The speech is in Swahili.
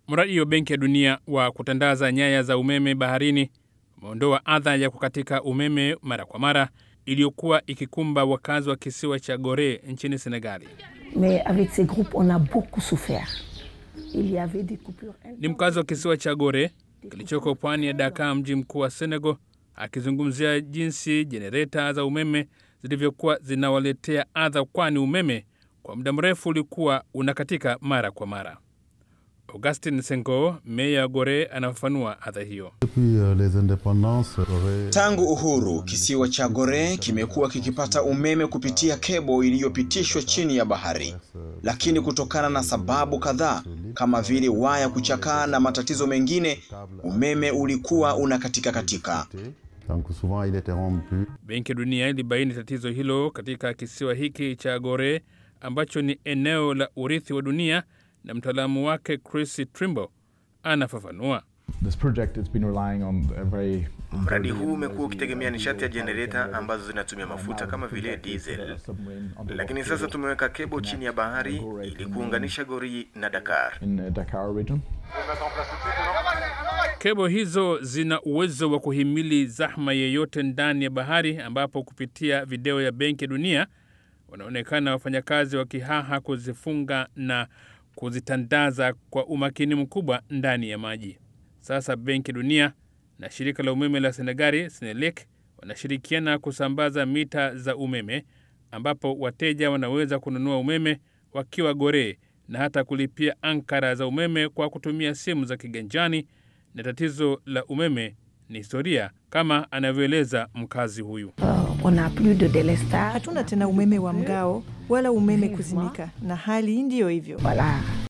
Mradi wa Benki ya Dunia wa kutandaza nyaya za umeme baharini umeondoa adha ya kukatika umeme mara kwa mara iliyokuwa ikikumba wakazi wa kisiwa cha Gore nchini Senegali. Mais avec ces groupes, on a beaucoup souffert. Il y avait des coupures. Ni mkazi wa kisiwa cha Gore kilichoko pwani ya Dakar, mji mkuu wa Senegal, akizungumzia jinsi jenereta za umeme zilivyokuwa zinawaletea adha, kwani umeme kwa muda mrefu ulikuwa unakatika mara kwa mara. Augustin Sengo, meya wa Gore, anafafanua adha hiyo. Tangu uhuru, kisiwa cha Gore kimekuwa kikipata umeme kupitia kebo iliyopitishwa chini ya bahari, lakini kutokana na sababu kadhaa kama vile waya kuchakaa na matatizo mengine, umeme ulikuwa unakatika katika. Benki ya Dunia ilibaini tatizo hilo katika kisiwa hiki cha Gore ambacho ni eneo la urithi wa dunia, na mtaalamu wake Chris Trimble anafafanua. Mradi huu umekuwa ukitegemea nishati ya jenereta ambazo zinatumia mafuta kama vile diesel, lakini sasa tumeweka kebo chini ya bahari ili kuunganisha Gori na Dakar. Kebo hizo zina uwezo wa kuhimili zahma yeyote ndani ya bahari, ambapo kupitia video ya Benki ya Dunia wanaonekana wafanyakazi wakihaha kuzifunga na kuzitandaza kwa umakini mkubwa ndani ya maji. Sasa Benki Dunia na shirika la umeme la Senegali Senelec wanashirikiana kusambaza mita za umeme, ambapo wateja wanaweza kununua umeme wakiwa Gore na hata kulipia ankara za umeme kwa kutumia simu za kiganjani. Na tatizo la umeme ni historia, kama anavyoeleza mkazi huyu. Euh, on n'a plus de délestage. Hatuna tena umeme wa mgao wala umeme kuzimika, na hali ndiyo hivyo. Voilà.